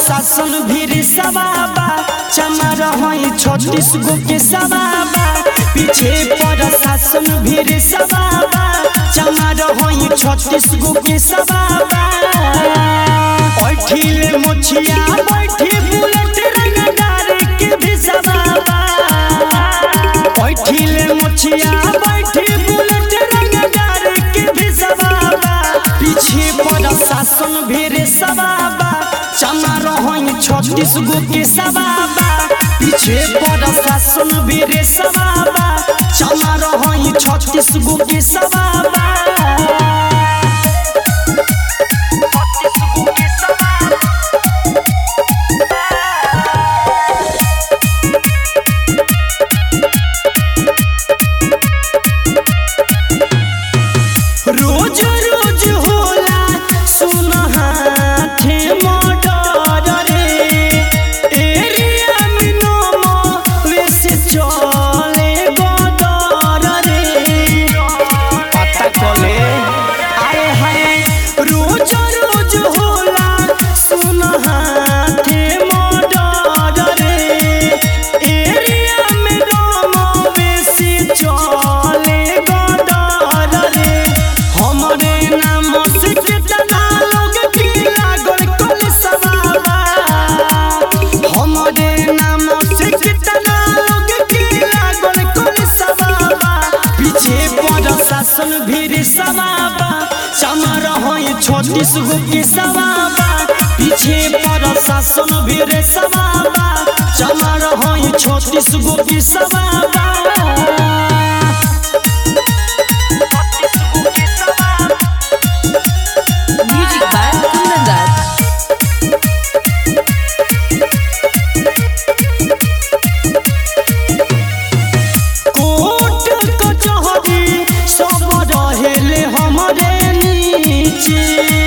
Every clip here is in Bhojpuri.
शासन भीर सवाबा चमार हई छत्तीस गो के सवाबा पीछे पर शासन भीर सवाबा चमार हई छत्तीस गो के सवाबा बैठिले मोछिया बैठी बुलेट रंगदार के भी सवाबा बैठिले मोछिया बैठी बुलेट रंगदार के भी सवाबा पीछे पर शासन भीर सवाबा चमार हई छत्तीस गो के सवाबा पीछे पर शासन भीर सवाबा चमार हई छत्तीस गो के सवाबा रोज रोज होला सुन हाथे मोटर रे एरिया में नोमो वैसे चले बदर रे पता चले आए हाय रोज रोज होला सुन हाथे मोटर रे एरिया में नोमो वैसे चले बदर रे हमरे नाम से कितना लोग की लागल कल सवाबा हमरे नाम से कितना लोग की लागल कल सवाबा पीछे पर शासन भीड़ सवाबा चमर होई छत्तीस गो के सवाबा पीछे पर शासन भीड़ सवाबा चमर होई छत्तीस गो के सवाबा Music by Kundan Das. कोट कचहरी सब रहेले हमरे नीचे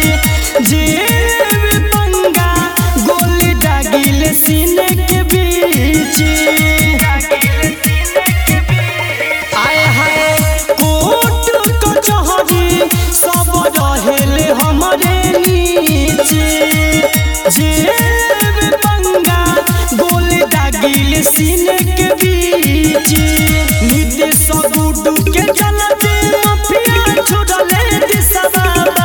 जेब पंगा गोली दागिले सीने के बीच आए हाय कोट कचहरी सब रहेले हमरे नीचे जेब पंगा गोली दागिले सीने के बीच निदेश गुडू के चलते माफिया छोड़ले दिसबाबा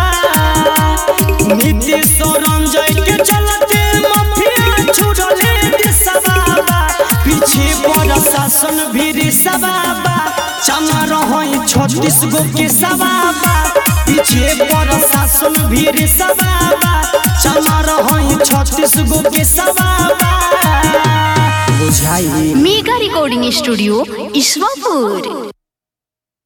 निदेश रंजय के चलते माफिया छोड़ले दिसबाबा पीछे पर शासन भीड़ सबाबा चमर होई छत्तीस गो के सबाबा पीछे पर शासन भीड़ सबाबा चमर होई छत्तीस गो के सबाबा बुझाई मेगा रिकॉर्डिंग स्टूडियो ईश्वरपुर